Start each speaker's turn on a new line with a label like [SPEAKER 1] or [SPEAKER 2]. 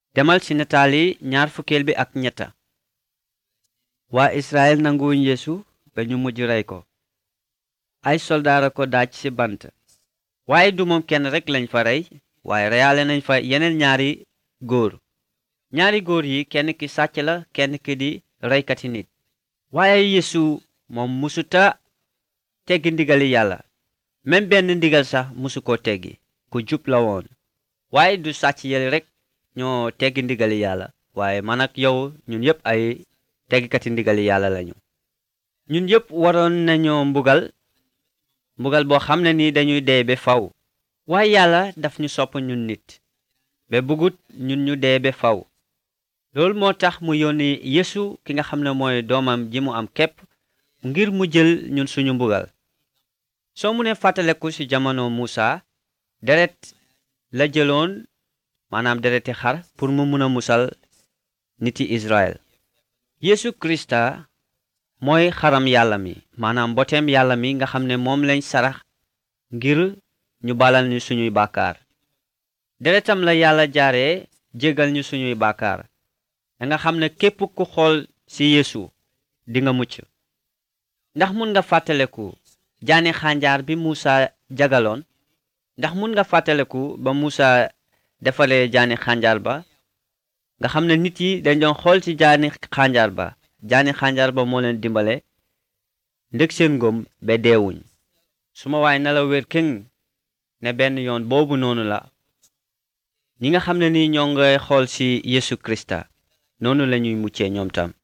[SPEAKER 1] demal ci nataali ñaar fukkeel bi ak ñetta waa Israël nanguwuñ Yeesu ba ñu mujj rey ko ay soldaara ko daaj ci bant waaye du moom kenn rekk lañ fa rey waaye reyaale nañ fa yeneen ñaari góor ñaari góor yi kenn ki sàcc la kenn ki di reykati nit waaye Yeesu moom musuta teggi ndigali yàlla même benn ndigal sax musu ko teggi ku jub la woon waaye du sàcc yële rekk ñoo teggi ndigali yàlla waaye man ak yow ñun yépp ay teggikati ndigali yàlla lañu ñun yépp waroon nañoo mbugal mbugal boo xam ne ni dañuy dee ba faw waaye yàlla daf ñu sopp ñun nit ba bëggut ñun ñu dee ba faw loolu moo tax mu yónni Yeesu ki nga xam ne mooy doomam ji mu am képp ngir mu jël ñun suñu mbugal soo mu ne fàttaleku ci jamono Muusa deret la jëloon maanaam dereti xar pour mu mun a musal niti Israël Yeesu Krista mooy xaram yàlla mi maanaam mboteem yàlla mi nga xam ne moom lañ sarax ngir ñu balal ñu suñuy bàkkaar deretam la yàlla jaaree jégal ñu suñuy bàkkaar da nga xam ne képp ku xool ci Yeesu di nga mucc ndax mun nga fàttaleku jaani xànjaar bi Muusa jagaloon ndax mun nga fàttaleku ba Muusa defalee jaani xànjaar ba nga xam ne nit yi dañ doon xool ci jaani xànjaar ba jaani xànjaar ba moo leen dimbale ndëg seen ngëm ba deewuñ su ma waay na la wér këng ne benn yoon boobu noonu la ñi nga xam ne ni ñoo ngay xool ci Yeesu Krista noonu lañuy muccee ñoom tam